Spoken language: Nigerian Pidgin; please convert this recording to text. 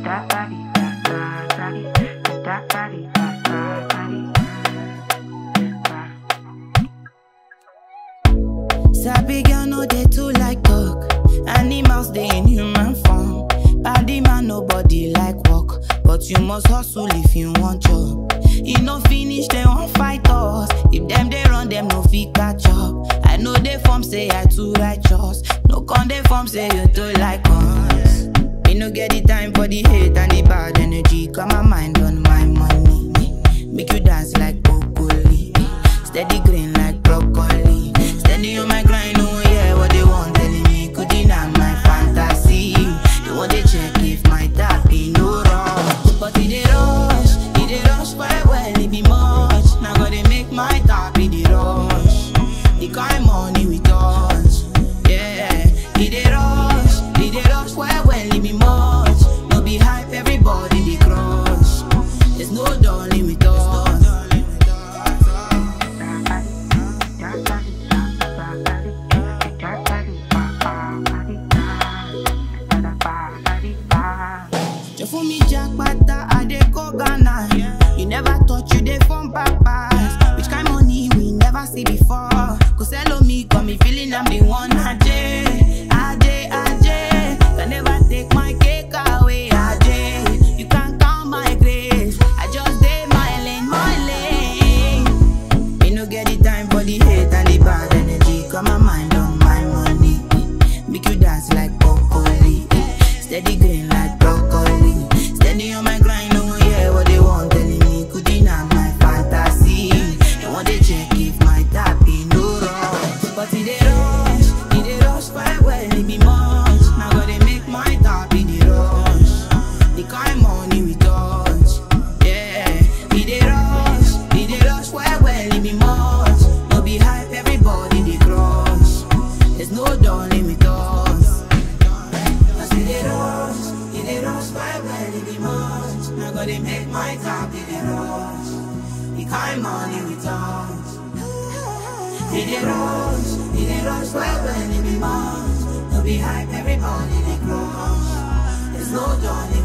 Sabi girl no dey too like talk. Animals dey in human form. Body man nobody like work, but you must hustle if you want job. E no finish dem wan fight us. If dem dey run dem no fit catch up. I know dey form say I too righteous. No con dey form say you too like us. Me no get the time for the hate and the bad energy. Got my mind on my money. Make you dance like broccoli. Steady green like broccoli. Steady on my grind, oh yeah, what they want telling me. Could deny my fantasy. They want to check if my tap be no wrong. But it dey rush, it dey rush well well, it be much. Now gotta make my tap be the rush. The kind money we touch, yeah. It dey rush, it dey rush well well, it be much. No be hype, everybody dey crush. There's no darling with us. You for me jackpata, I dey go Ghana. You never thought you dey from papas. Which kind money we never see before? Cause hello me, got me feeling I'm the one. Ajay, Ajay, Ajay. Can never take my cake away, Ajay. You can't count my grace. I just did my lane, my lane. Me no get the time for the hate and the bad energy. Got my mind on my money. Make you dance like broccoli. Steady green like broccoli. Steady on my grind, oh yeah, what they want telling me. Could deny my fantasy. They want to check if my tap be no wrong. But it dey rush, it dey rush quite well, it be much. Now gotta make my tap be the rush. The kind money we touch, yeah. It dey rush, it dey rush quite well, it be much. No be hype, everybody dey crush. There's no darling with us. Cause it dey rush, it dey rush quite well, it be much. Now gotta make my tap be the rush. The kind money we touch. It dey rush, it dey rush quite well, it be much. No be hype, everybody dey crush. There's no darling